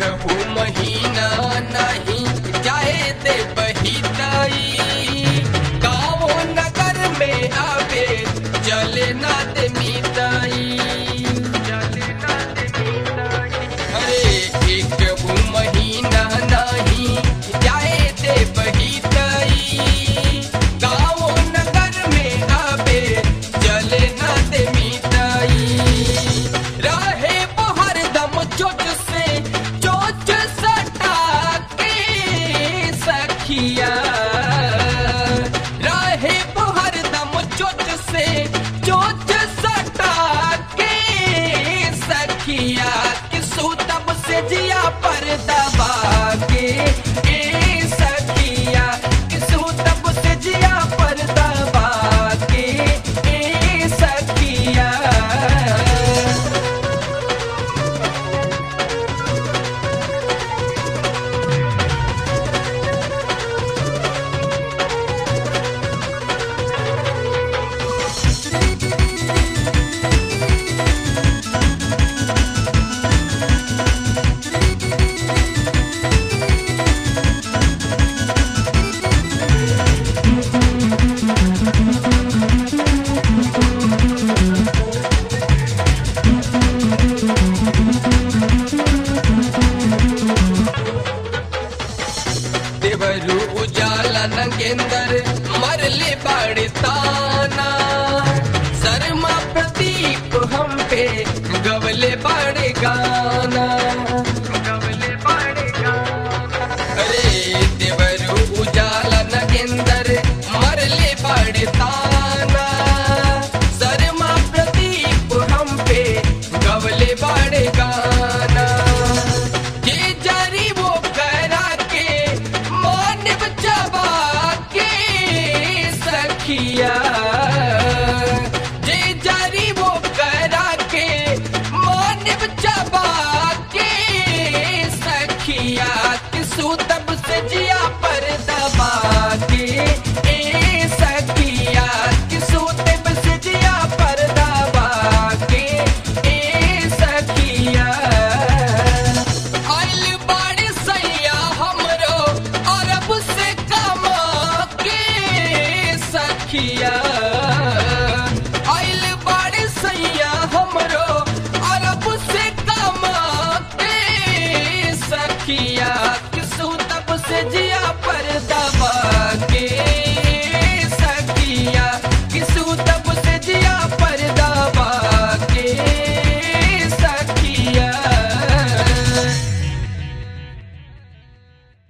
कहू महीना नहीं जाए दे बहिताई गाँव नगर में आवे चले ना दे मिताई अरे एक कहू महीना नहीं जाए दे बहिताई गाँव नगर में आवे चले ना दे मिताई रहे बहर दम चोट से चोट सटा के सखिया रहे बहर दम चोट से चोट सटा के सखिया कि सूतब से जिया पर दबा के ए सखिया कि सूतब से जिया पर दबा के ए सखिया देवरू उजाला नंगेंदर मरले बाड़ता